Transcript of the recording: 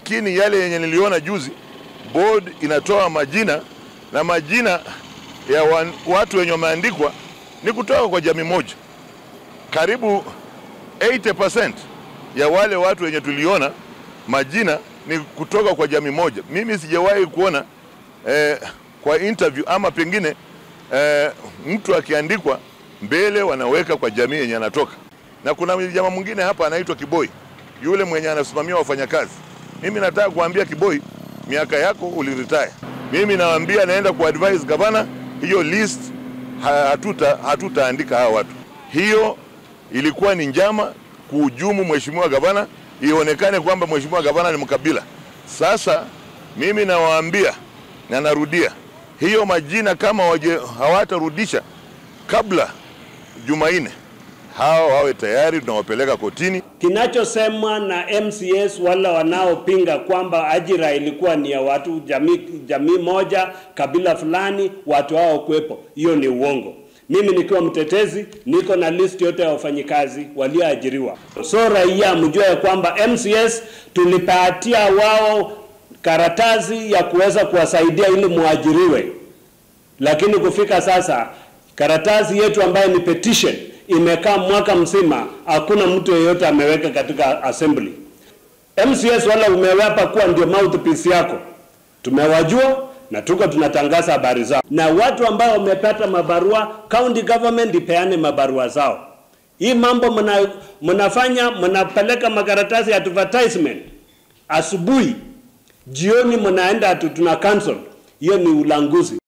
lakini yale yenye niliona juzi, board inatoa majina na majina ya wan, watu wenye wameandikwa ni kutoka kwa jamii moja. Karibu 80% ya wale watu wenye tuliona majina ni kutoka kwa jamii moja. Mimi sijawahi kuona eh, kwa interview ama pengine eh, mtu akiandikwa mbele wanaweka kwa jamii yenye anatoka. Na kuna jamaa mwingine hapa anaitwa Kiboi, yule mwenye anasimamia wafanyakazi. Mimi nataka kuambia Kiboi, miaka yako uliretire. Mimi nawaambia naenda kuadvise gavana, hiyo list hatuta hatutaandika hawa watu. Hiyo ilikuwa ni njama kuhujumu mheshimiwa gavana, ionekane kwamba mheshimiwa gavana ni mkabila. Sasa mimi nawaambia na narudia, hiyo majina kama waje hawatarudisha kabla Jumanne, hao wawe tayari, tunawapeleka kotini. Kinachosemwa na MCS wala wanaopinga kwamba ajira ilikuwa ni ya watu jamii, jamii moja kabila fulani, watu hao kuwepo, hiyo ni uongo. Mimi nikiwa mtetezi niko na list yote ya wafanyikazi walioajiriwa. So raia mjue ya kwamba MCS tulipatia wao karatasi ya kuweza kuwasaidia ili muajiriwe, lakini kufika sasa karatasi yetu ambayo ni petition imekaa mwaka mzima, hakuna mtu yeyote ameweka katika assembly. MCS wala umewapa kuwa ndio mouthpiece yako, tumewajua na tuko tunatangaza habari zao, na watu ambao wamepata mabarua, county government ipeane mabarua zao. Hii mambo mna, mnafanya mnapeleka makaratasi ya advertisement asubuhi, jioni mnaenda tu tuna cancel. Hiyo ni ulanguzi.